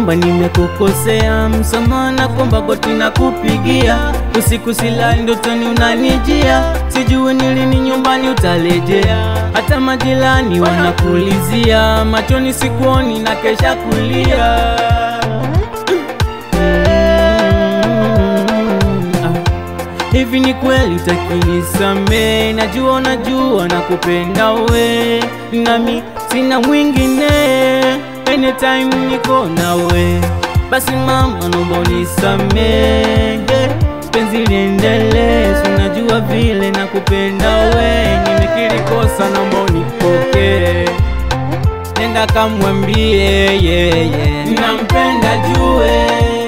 kwamba nimekukosea, msamaha na kwamba goti na kupigia, usiku silali ndotoni unanijia, sijui ni lini nyumbani utarejea, hata majirani wanakulizia, machoni sikuoni na kesha kulia. Hivi ni kweli utakinisamee? Najua unajua nakupenda we, nami sina mwingine, anytime niko nawe. Basi mama, naomba unisamee, penzi liendelee, si unajua vile nakupenda we, nimekiri kosa, naomba unipokee. Nenda kamwambie yeah, yeah. nampenda jue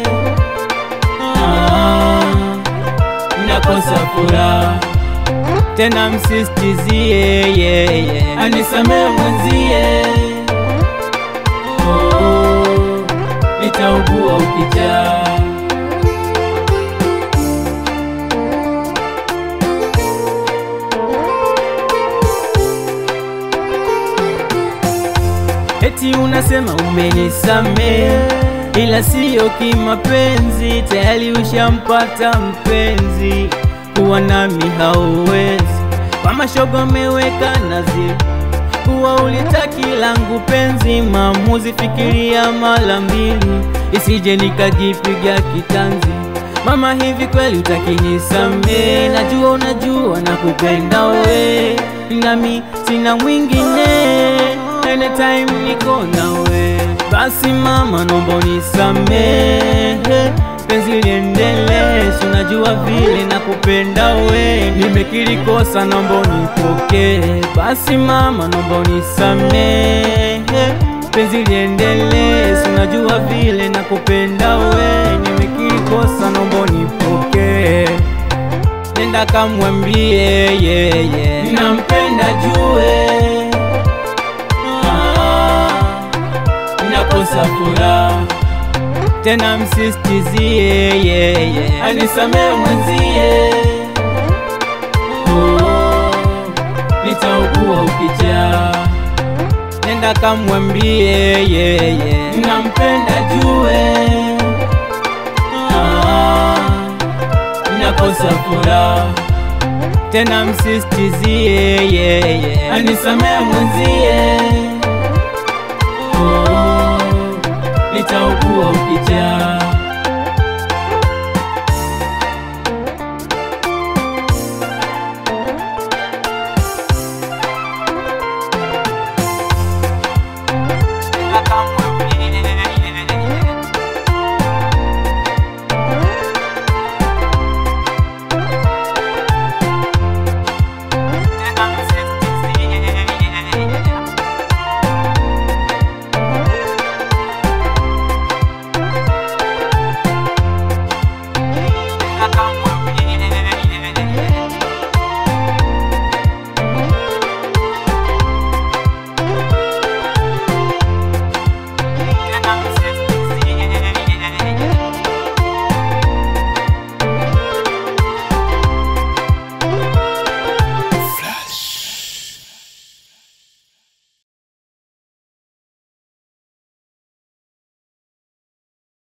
ah nakosa furaha tena, msistizie yeah, yeah. anisamee mwenzie oh, nitaugua ukijaa Eti unasema umenisamee, ila siyo kimapenzi, tayari ushampata mpenzi, kuwa nami hauwezi. Kwa mashogo ameweka nazi, kuwa ulitaki langu penzi, maamuzi fikiria mara mbili, isije nikajipiga kitanzi. Mama, hivi kweli utakinisamee? Najua unajua nakupenda we, nami sina mwingine anytime niko nawe. Basi mama, naomba unisamehe, penzi liendelee, si unajua vile nakupenda we, nimekiri kosa, naomba unipokee. Basi mama, naomba unisamehe, penzi liendelee, si unajua vile nakupenda we, nimekiri kosa, naomba unipokee. Nenda kamwambie yeah, yeah. nampenda jue nakosa furaha tena, msistizie yeah, yeah. anisamee mwenzie oh, nitaugua ukijaa. Nenda kamwambie yeah, yeah. nampenda jue ah, nakosa furaha tena, msistizie yeah, yeah. anisamee mwenzie nitaugua ukijaa